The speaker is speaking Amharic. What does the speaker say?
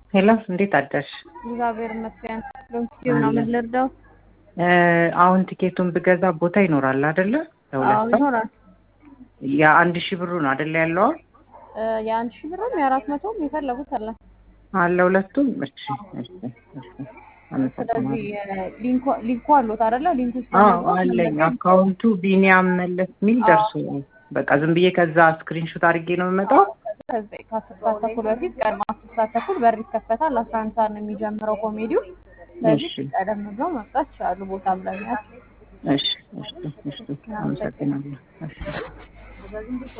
ሄሎ እንዴት አደርሽ? እግዚአብሔር ይመስገን። ሎንኪቲው ነው ምን ልርዳው? አሁን ቲኬቱን ብገዛ ቦታ ይኖራል አይደለ? አዎ ለሁለት ሰው ይኖራል። የአንድ ሺህ ብሩ ነው አይደለ ያለው እ የአንድ ሺህ ብርም የአራት መቶም የፈለጉት አለ። አለ ሁለቱም። እሺ እሺ እሺ ስለዚህ አመሰግናለሁ። እ ሊንኩ ሊንኩ አሉት አይደለ? ሊንኩ ውስጥ አዎ በመግባት አለኝ። መመዝገብ አካውንቱ ቢኒያም መለስ የሚል አዎ። ደርሶ በቃ ዝም ብዬ ከዛ ስክሪንሾት አድርጌ ነው የምመጣው። ከዚህ ከአስር ሰዓት ተኩል በፊት ቀድሞ አስር ሰዓት ተኩል በር ይከፈታል። አስራ አንድ ሰዓት ነው የሚጀምረው ኮሜዲው። ስለዚህ እሺ ቀደም ብለው መምጣት ይችላሉ። ቦታ ብለኛል። እሺ እሺ እሺ አመሰግናለሁ። እሺ